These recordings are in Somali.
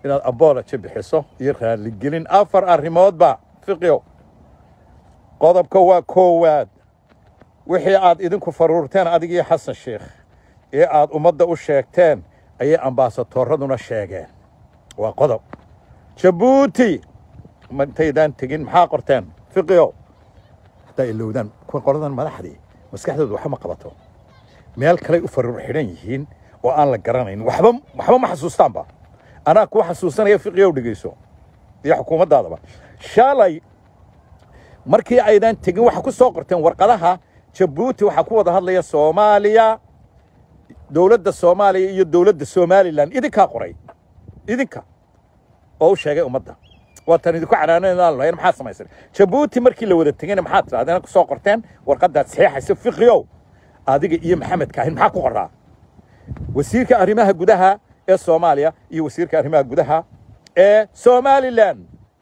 inaad abology bixiso iyo raaligelin afar arrimoodba fiqio qodobka waa koowaad wixii aad idinku faruurteen adigii xasan sheekh ee aad ummadda u sheegteen ayay ambaasatoorraduna sheegeen waa qodob jabuuti intaydaan tegin maxaa qorteen fiqio haddaa ilowdaan kuwa qoladan madaxdii maskaxdooda waxba ma qabato meel kaley u faruur xidhan yihiin oo aan la garanayn waxba waxba ma xasuustaanba anaa kuwa xasuusanaya fiqiyow dhegeyso iyo xukuumaddaadaba shalay markii aydan tegin waxaa ku soo qorteen warqadaha jabuuti waxaa ku wada hadlaya soomaaliya dowladda soomaaliya iyo dowladda somalilan idinkaa qoray idinka oo u sheegay ummadda waatan idinku canaananaan lahayn maxaa samaysan jabuuti markii la wada tegayna maxaad tirahdeen ku soo qorteen warqadaad saxiixaysa fiqiyow adiga iyo maxamed kaahin maxaa ku qoraa wasiirka arrimaha gudaha ee soomaaliya iyo wasiirka arrimaha gudaha ee somalilan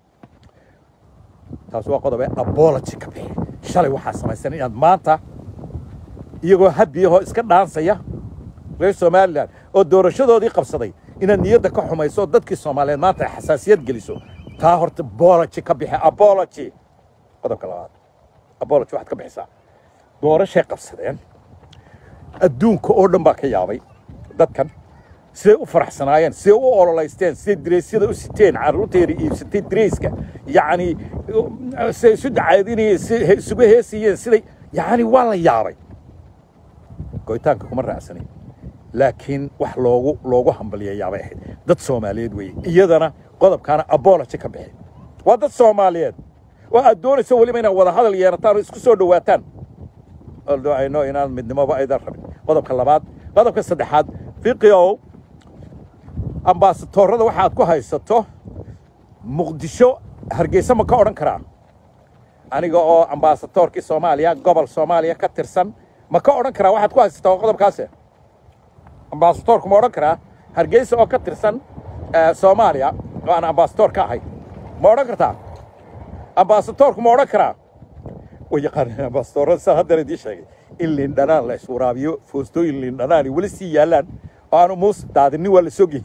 taas waa qodob ee abology ka bixi shalay waxaa samaysan inaad maanta iyagoo habiyahoo iska dhaansaya reer somalilan oo doorashadoodii qabsaday inaad niyadda ka xumayso oo dadkii soomaaliyeed maanta ay xasaasiyad geliso taa horta bology ka bixi abology qodobka labaad abology waxaad ka bixisaa doorashay qabsadeen adduunka oo dhan baa ka yaabay dadkan siday u faraxsanaayeen siday u ololaysteen siday dareysyada u siteen carruurteeda iibsatay dareyska yacni siday isu dacaadinayeen siday isugu heesayeen siday yacni waa la yaabay goytaanka kuma raacsanin laakiin wax loogu loogu hambaliyayaabay ahayd dad soomaaliyeed weeye iyadana qodobkaana abology ka bixi waa dad soomaaliyeed oo aad doonayso weliba inaad wada hadal yeerataan oo isku soo dhowaataan ayno inaan midnimoba aydan rabin qodobka labaad qodobka saddexaad fiqiow ambaasatoorada waxaad ku haysato muqdisho hargeysa ma ka odhan karaa aniga oo ambaasatoorkii soomaaliya gobol soomaaliya ka tirsan ma ka odhan karaa waxaad ku haysataa qodobkaase ambaasatoorku ma odhan karaa hargeysa oo ka tirsan soomaaliya oo aan ambaasatoor ka ahay ma odhan kartaa ambaasatoorku ma odhan karaa way yaqaaneen ambaasatoorada saa haddana idiin sheegay in liindhanaan la iswaraabiyo foostooyin liindhanaani weli sii yaallaan oo aanu muus daadinin waa la sogey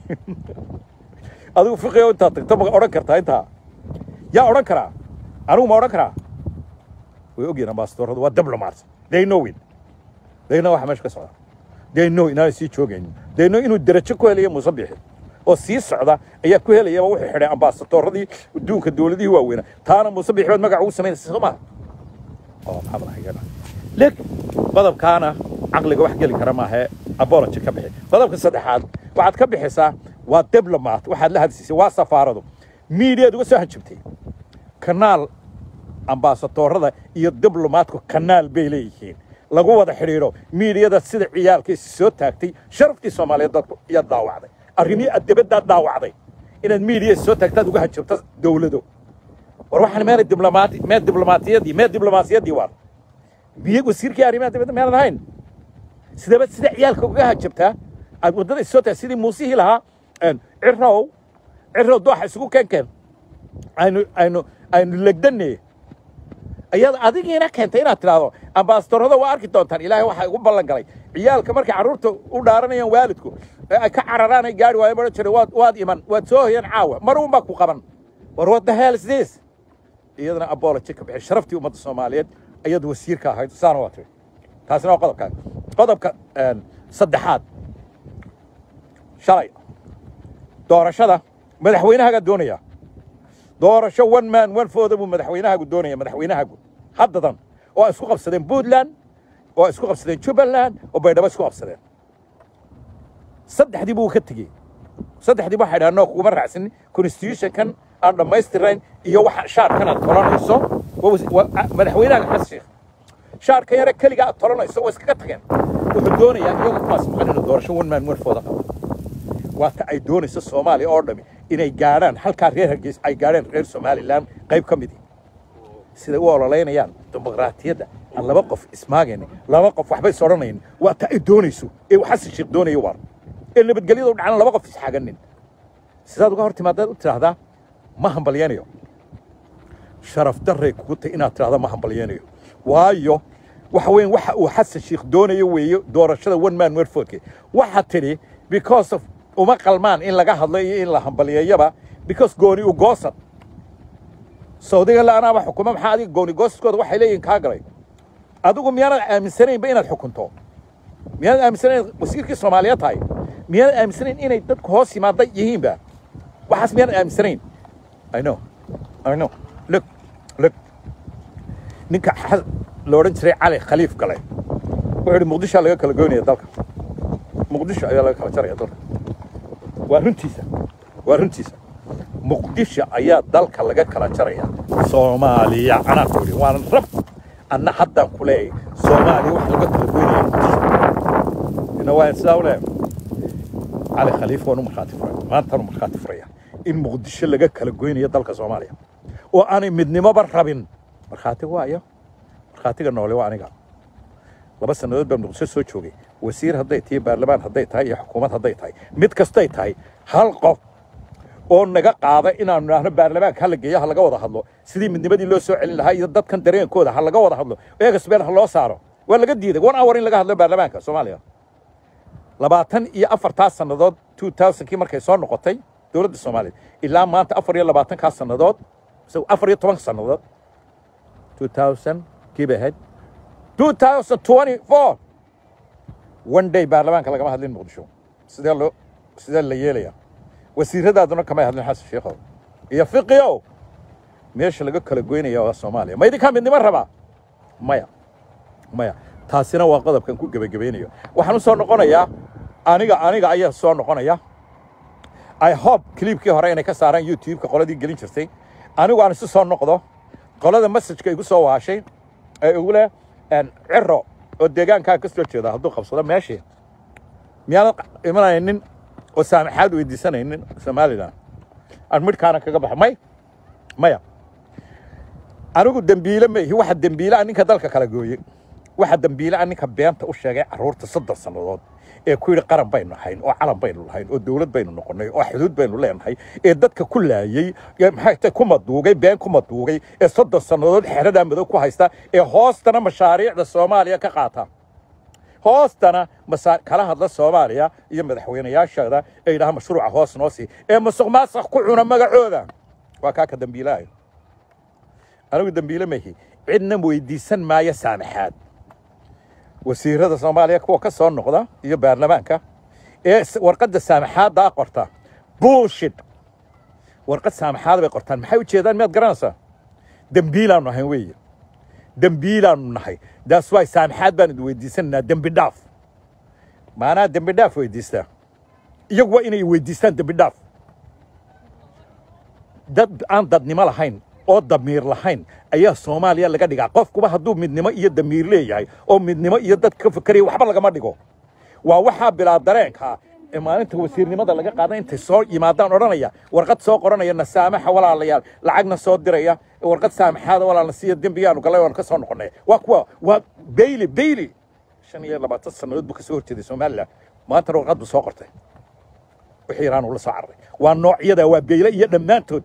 adigu fiqiyo intaad tagto ma odhan kartaa intaa yaa odhan karaa anigu ma odhan karaa way ogyihin ambaasatooradu waa diplomats they know it they know waxa meesha ka socda they know inaanay sii joogaynin they know inuu derajo ku helayo muuse bixi oo sii socda ayaa ku helayaba wuxuu xidhay ambaasatooradii adduunka dowladihii waaweynaa taana muuse bixi baad magac ugu samaynaysa soo maha oo maxamed ahayana lig qodobkaana caqliga wax geli kara maahee abology ka bixi qodobka saddexaad waxaad ka bixisaa waa diblomat waxaad la hadsiisay waa safaaradu miidiyaad uga soo hanjabtay kanaal ambaasatoorada iyo diblomaatku kanaal bay leeyihiin lagu wada xidhiidho miidiyada sida ciyaalkiisi soo taagtay sharaftii soomaaliyeed dadku iyaad daawacday arrimihii adabadaad daawacday inaad miidiya soo taagtaad uga hanjabto dowlado war waxaan meelay diblomaati mee diblomaatiyadii mee diblomaasiyadii waar miye wasiirkii arrimaha dibadda meelad ahayn sidaba sida ciyaalka uga hajabtaa aad waddada soo tahay sidii muusihii lahaa cirow cirow dooxa isugu keenkeen aynu aynu aynu legdanne ayaad adigiina keentay inaad tidhaahdo ambaastorada waa arki doontaan ilaahay waxaa igu ballan galay ciyaalka markay carruurta u dhaaranayaan waalidku ee ay ka cararaan ay gaari waayo odhan jiray waad waad iman waad soo hoyan caawa mar uun baa ku qaban war what the hell is this iyadana abology ka bixi sharaftii ummadda soomaaliyeed ayaad wasiirka ahayd saana waa tiri taasina waa qodobkaa qodobka saddexaad shalay doorashada madaxweynahagaa doonaya doorasho one man one fooda buu madaxweynahagu doonaya madaxweynahagu haddadan oo isku qabsadeen puntland oo isku qabsadeen jubbaland oo baydhabo isku qabsadeen saddexdii buu ka tegey saddexdii waxay dhahan noo kuguma raacsanin constitutionkan aan dhammaystirayn iyo waxa shaarkan aad tolanayso madaxweynahaga xasan sheekh shaarka yare keliga aad tolanayso waa iskaga tageen wuxuu doonayaa iyagu kuwaas maqan inuu doorasho one man one fooda qabo waa ta ay doonayso soomaaliya oo dhami inay gaadhaan halkaa reer hargeys ay gaadheen reer somalilan qayb ka midi siday u ololaynayaan dimuqraatiyadda aan laba qof ismaagaynin laba qof waxba is odhanayn waa ta ay doonayso ee xasan sheekh doonayo waar ee nabadgelyada u dhacana laba qof isxaganin sidaad uga hor timaadaad u tidhaahdaa ma hambalyaynayo sharaf darray kugu tay inaad tidhahda ma hambalyaynayo waayo waxa weyn waxa uu xasan sheekh doonayo weeye doorashada one man werfoodke waxaa tidhi because of uma qalmaan in laga hadlo iyo in la hambaliyeeyaba because gooni u goosad saudiga la anaaba xukuma maxaa adiga gooni goosadkooda waxay leeyihin kaa galay adigu miyaanad aaminsanaynba inaad xukunto miyaanad aaminsanayn wasiirkii soomaaliyeed tahay miyaanad aaminsanayn inay dadku hoos yimaada yihiinba waxaas miyaanad aaminsanayn i know i know look look ninka xa- la odhan jiray cali khaliif gale wuxuu yidhi muqdisho laga kala goynaya dalka muqdisho ayaa laga kala jaraya dalka waa runtiisa waa runtiisa muqdisho ayaa dalka laga kala jaraya soomaaliya anaa ku yidhi waana rab anna haddaan ku leeyahay soomaaliya wax laga kala goynaya muqdisho ina waa sidaa u leeyahay cali khaliif waanu markhaati furay maantaanu markhaati furaya in muqdisho laga kala goynayo dalka soomaaliya oo aanay midnimoba rabin markhaati waayo markhaatiga noole waa aniga laba sannadood baan muqdisho soo joogay wasiir hadday tahay baarlamaan hadday tahay iyo xukuumad hadday tahay mid kastay tahay hal qof oo naga qaada inaanu idhaahno baarlamaanka ha la geeyo ha laga wada hadlo sidii midnimadii loo soo celin lahaa iyo dadkan dareenkooda ha laga wada hadlo eegasbeel ha loo saaro waa laga diiday one hour in laga hadlo baarlamaanka soomaaliya labaatan iyo afartaa sannadood two thousandkii markay soo noqotay dowladda soomaaliya ilaa maanta afar iyo labaatankaa sannadood mise afar iyo toban sannadood two thousand kii bay ahayd two thousand twenty four one day baarlamaanka lagama hadlin muqdisho sidee loo sidee la yeelaya wasiiradaaduna kamay hadlin xasan sheekhow iyo fiqiow meesha laga kala goynaya waa soomaaliya ma idinkaa midnimo rabaa maya maya taasina waa qodobkan ku gebagabaynayo waxaan u soo noqonayaa aniga aniga ayaa soo noqonaya i hope clipkii hore inay ka saaraan youtube-ka qoladii gelin jirtay anigu aan isu soo noqdo qolada messajka igu soo waashay ee igu leh ciro oo deegaankaa ka soo jeeda hadduu qabsado meeshii miyaanad imanaynin oo saamaxaad weydiisanaynin somalilan aan midhkaana kaga baxo may maya anigu dembiile ma ihi waxa dembiile a ninka dalka kala gooyey waxa dembiile a ninka beenta u sheegay carruurta soddon sannadood ee ku yidhi qaran baynu ahayn oo calan baynu lahayn oo dowlad baynu noqonnay oo xuduud baynu leenahay ee dadka ku laayey ee maxay tahay ku maduugay been ku maduugay ee soddon sannadood xeradaa madow ku haysta ee hoostana mashaariicda soomaaliya ka qaata hoostana masa kala hadla soomaaliya iyo madaxweynayaasheeda ee yidhaha mashruuca hoos noo sii ee masuq maasuq ku cuna magacooda waa kaa ka dembiilaayo anigu dembiile mahi cidna weydiisan maayo saamaxaad wasiirada soomaaliya kuwa ka soo noqda iyo baarlamaanka ee warqadda saamaxaaddaa qorta bullshit warqad saamaxaada bay qortaan maxay u jeedaan miyaad garanaysaa dembiilaanu ahayn weeye dembiilaanu nahay daas waay saamaxaad baan idin weydiisanaynaa dembi dhaaf maanaa dembi dhaaf weydiistaa iyagu waa inay weydiistaan dembi dhaaf dad aan dadnimo lahayn oo damiir lahayn ayaa soomaaliya laga dhigaa qofkuba hadduu midnimo iyo damiir leeyahay oo midnimo iyo dad ka fakeraya waxba lagama dhigo waa waxaa bilaa dareenka ee maalinta wasiirnimada laga qaada intay soo yimaadaan odhanaya warqad soo qoranaya na saamaxa walaalayaal lacagna soo diraya warqad saamaxaada walaalna siiya dembigaanu galay waanu ka soo noqonnay waa kuwa waa beyli beyli shan iyo labaatan sannadood buu ka soo horjeeday somalilan maantana warqad buu soo qortay wixii iraan uu la soo cararay waa noocyada waa beyle iyo dhammaantood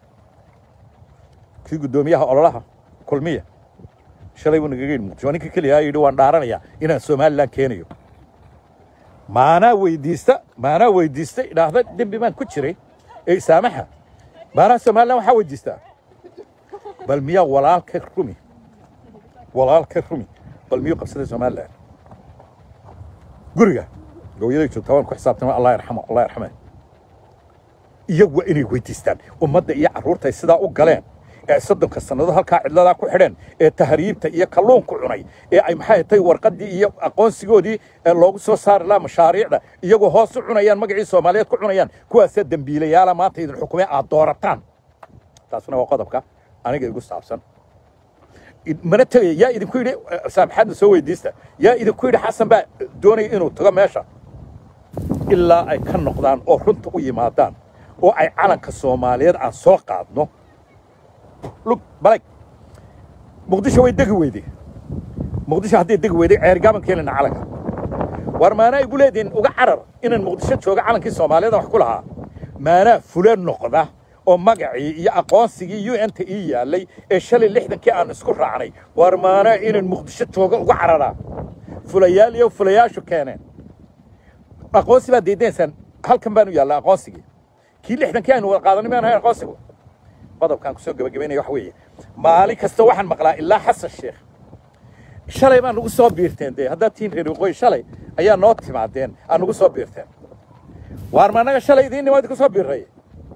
kii guddoomiyaha ololaha kulmiya shalay buu nagaga yidhi muqdisho waa ninka keliya yidhi waan dhaaranayaa inaan somalilan keenayo maanaa weydiista maanaa weydiista idhaahda dembi baan ku jiray ee saamaxa maanaa somalilan waxaa weydiistaa bal miyaa walaalka rumi walaalka rumi bal miyuu qabsaday somalilan guriga gooyaday joogtaa waan ku xisaabtama allah yarxamo allah yarxame iyagu waa inay weydiistaan ummadda iyo carruurta ay sidaa u galeen ee soddonka sannadood halkaa cidladaa ku xidheen ee tahriibta iyo kalluunku cunay ee ay maxay tahay warqaddii iyo aqoonsigoodii ee loogu soo saari lahaa mashaariicda iyagoo hoos u cunayaan magacii soomaaliyeed ku cunayaan kuwaasee dembiilayaala maanta idin xukumee aad doorataan taasuna waa qodobka aniga igu saabsan mana tegaya yaa idinku yidhi saamaxaadna soo weydiista yaa idinku yidhi xasan baa doonaya inuu tago meesha ilaa ay ka noqdaan oo runta u yimaadaan oo ay calanka soomaaliyeed aan soo qaadno lug balag muqdisho way degi weyday muqdisho hadday degi weyday ceergaaban keenayna calanka war maanaa igu leedihin uga carar inaan muqdisho jooga calankii soomaaliyeed wax ku lahaa maanaa fule noqda oo magacii iyo aqoonsigii u n ta ii yaallay ee shalay lixdankii aan isku raacnay war maanaa inaan muqdisho jooga uga cararaa fulayaal iyo fulayaashu keeneen aqoonsi baad diidaysaan halkan baanu yaallaa aqoonsigii kii lixdankii aynu wada qaadanay maan ahayn aqoonsigu qodobkaan kusoo gebagabaynaya wax weeye maalin kasta waxaan maqlaa ilaa xasan sheekh shalay baa nagu soo biirteen dee haddaad tihiin reer waqooyi shalay ayaa noo timaadeen aa nagu soo biirteen waar ma annaga shalay idiin nimaad ku soo biirray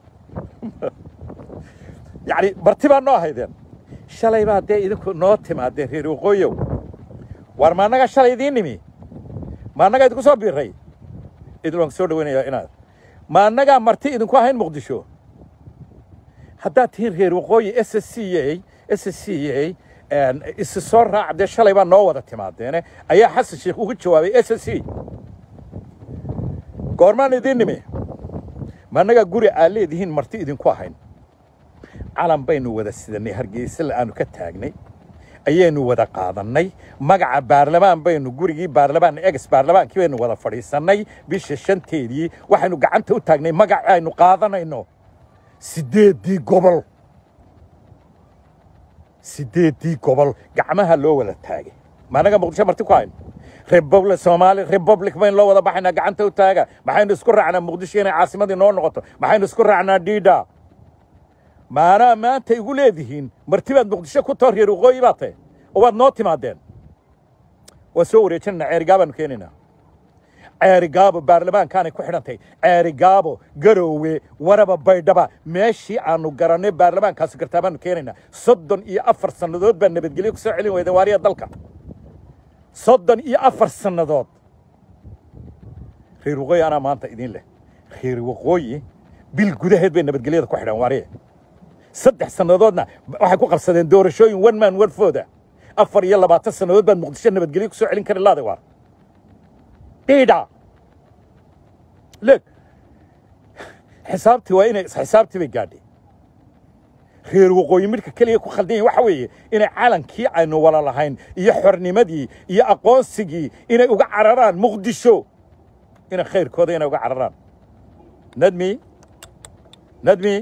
yacni marti baa noo haydeen shalay baa dee idinku noo timaadeen reer waqooyow waar ma annaga shalay idiin nimi ma annaga idinku soo biirray idin waan soo dhawaynayaa inaad ma annagaa marti idinku ahayn muqdisho haddaad tihiin reer waqooyi s c a s c a isi soo raaca dee shalay baa noo wada timaadeene ayaa xasan sheekh uga jawaabay s c goormaan idiin nimi ma annagaa guri aad leedihiin marti idinku ahayn calan baynu wada sidanay hargeysa aanu ka taagnay ayaynu wada qaadannay magaca baarlamaan baynu gurigii baarlamaan egs baarlamaankii baynu wada fadhiisannay bisha shanteedii waxaynu gacanta u taagnay magaca aynu qaadanayno siddeeddii gobol siddeeddii gobol gacmaha loo wada taagay ma annaga muqdisho marti ku hayn republic soomaali republic baynu loo wada baxaynaa gacanta u taaga maxaynu isku raacnaa muqdisho inay caasimadii noo noqoto maxaynu isku raacnaa dhiidha maanaa maanta igu leedihiin marti baad muqdisho ku too reer waqooyi baa tahe oo waad noo timaadeen waa soo wareejinanaa ceerigaabaanu keenaynaa ceerigaabo baarlamaankaanay ku xidhantay ceerigaabo garoowe waraba baydhaba meeshii aanu garannay baarlamaankaasi gartaa baanu keenaynaa soddon iyo afar sannadood baa nabadgelyo ku soo celin weyda waariya dalka soddon iyo afar sannadood reer waqooyi anaa maanta idiin leh reer waqooyi bil gudaheed bay nabadgelyada ku xidhaan waariye saddex sannadoodna waxay ku qabsadeen doorashooyin one man one fooda afar iyo labaatan sannadood baad muqdisho nabadgelyo ku soo celin kari laada waar dhiidha leeg xisaabtii waa inay xisaabtii bay gaadhay reer waqooyi midhka keliya ku khaldan yahin waxa weeye inay calankii aynu wala lahayn iyo xornimadii iyo aqoonsigii inay uga cararaan muqdisho inay khayrkooda inay uga cararaan nadmi nadmi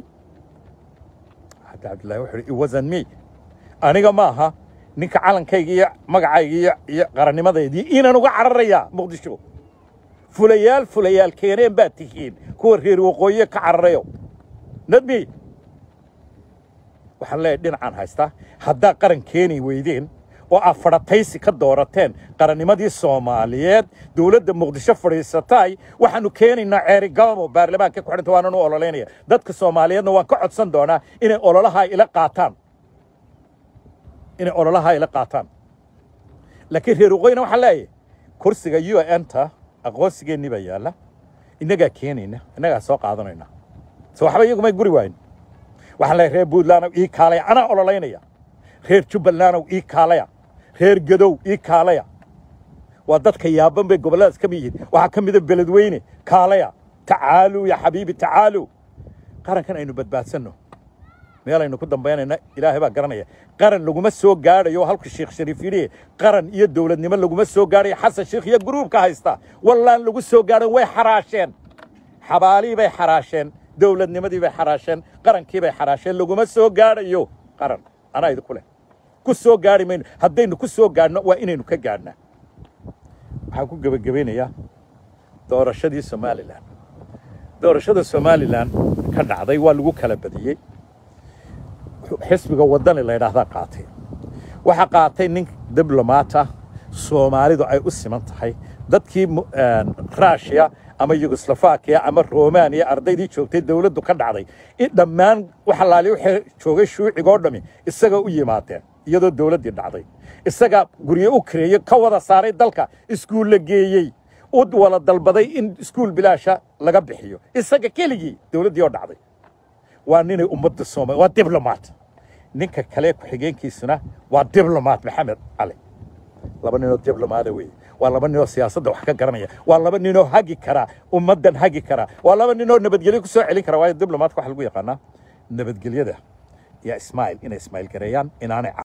hadda cabdillahi wuxuu ihi it wasn't me aniga ma aha ninka calankayga iyo magacayga iyo iyo qarannimadeydii inaan uga cararayaa muqdisho fulayaal fulayaal keeneen baad tihiin kuwa reer waqooyiye ka cararayo nadmi waxaan leeyahay dhinacaan haystaa haddaa qaran keeni weydeen oo aad fadhataysi ka doorateen qarannimadii soomaaliyeed dowladda muqdisho fadhiisataay waxaanu keenaynaa ceerigaabo baarlamaanka ku xidhanta waanan u ololeynaya dadka soomaaliyeedna waan ka codsan doonaa inay ololahaa ila qaataan inay ololahaa ila qaataan laakiin reer waqooyina waxaan leeyahay kursiga u n ta aqoonsigeennii baa yaalla innagaa keenayna innagaa soo qaadanayna so waxba iyagumay guri waayn waxaan leeyahay reer puntlandow ii kaalaya anaa ololeynaya reer jubbalandow ii kaalaya reer gadow ii kaalaya waa dadka yaaban bay gobolladaas ka mid yihiin waxaa ka mida beledweyne kaalaya tacaaluu ya xabiibi tacaaluu qarankan aynu badbaadsanno meel aynu ku dambaynayna ilaahay baa garanaya qaran laguma soo gaadhayo halka sheekh shariif yidhi qaran iyo dowladnimo laguma soo gaadhayo xasan sheekh iyo gruubka haysta wallaan lagu soo gaadhan way xaraasheen xabaalii bay xaraasheen dowladnimadii bay xaraasheen qarankii bay xaraasheen laguma soo gaadhayo qaran anaa idinku leh ku soo gaadhi mayno haddaynu ku soo gaadhno waa inaynu ka gaadhnaa waxaan ku gebagabaynayaa doorashadii somalilan doorashada somalilan ka dhacday waa lagu kala badiyey xisbiga waddani la ydhaahdaa qaatay waxaa qaatay nin diblomaata soomaalidu ay u siman tahay dadkii rushia ama yugoslafakiya ama romaniya ardaydii joogtay dowladdu ka dhacday in dhammaan waxalaali waxay joogay shuucigoo dhammi isaga u yimaadeen iyadoo dowladdii dhacday isaga guryo u kareeyey ka wada saaray dalka iskuulla geeyey u wala dalbaday in iskuul bilaasha laga bixiyo isaga keligii dowladdii oo dhacday waa ninay ummadda soomaliya waa diblomaat ninka kale ku-xigeenkiisuna waa diblomaat maxamed cali laba ninoo diblomaada weeye waa laba ninoo siyaasadda wax ka garanaya waa laba ninoo hagi kara ummaddan hagi kara waa laba ninoo nabadgelyo ku soo celin kara waayo diblomatka waxa lagu yaqaanaa nabadgelyada iyo ismail inay ismail gareeyaan inaanay